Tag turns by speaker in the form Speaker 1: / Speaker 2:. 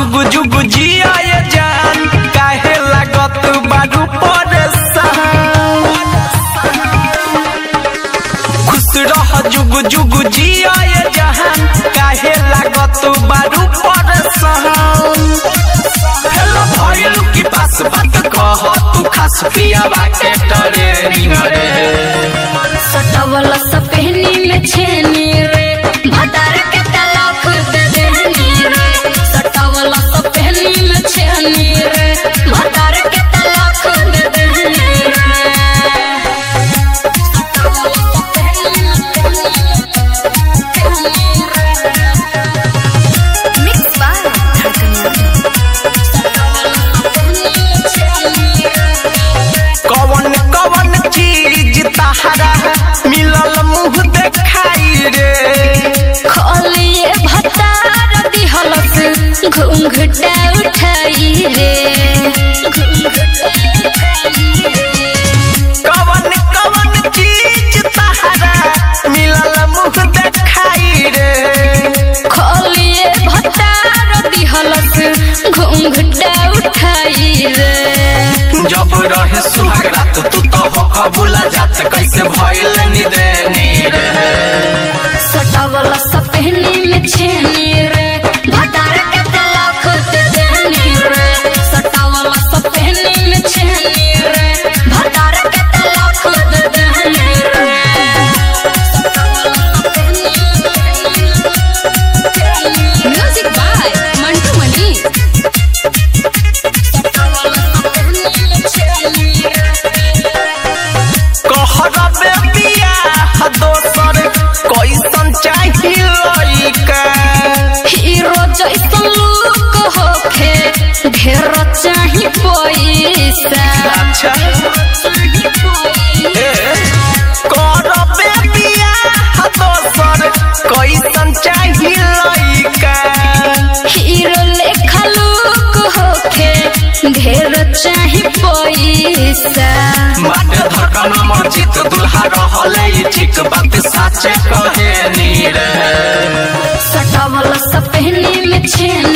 Speaker 1: जुगु जुगु जिया ये जान काहे लागत बारू परेशान खुश रह जुगु जुगु जिया ये जहान काहे लागत बारू परेशान हेलो भइल की पास बात कह तू खास पिया बाटे डरे रे
Speaker 2: सटवल सपहनी में छेनी रे भतार के तलाक दे देनी रे सटवल सपहनी में छेनी रे भतार के तलाक दे देनी रे मिक्स बाय
Speaker 1: कवन कवन चीज तहरा मिलल मुंह देखाई रे
Speaker 2: खोलिए भतार दिहलस घूंघटा उठाई रे
Speaker 1: कवन कवन चीज तहरा मिलल मुंह देखाई रे
Speaker 2: खोलिए भतार दिहलस घूंघटा उठाई रे
Speaker 1: जब रहे सुहाग रात तू तो हो कबूला जात कैसे भइल निदे नीरे
Speaker 2: सटावला सपहनी में छेनी रे भतार के तलाक दे देनी रे सटावला सपहनी में छेनी रे भतार के तलाक दे देनी रे म्यूजिक बाय मंटू मनी
Speaker 1: कहरबे बियाह दोसर कैसन चाही लइका
Speaker 2: हीरो जैसन लुक होखे ढेर चाही पैसा
Speaker 1: अच्छा ए करबे बियाह दोसर कैसन चाही लइका
Speaker 2: हीरो लेखा लुक होखे ढेर चाही पैसा
Speaker 1: बाटे धड़कन मर्जित दुल्हा रहले ई ठीक बात साचे कहे नीरे
Speaker 2: सटावल सपहनी में छेन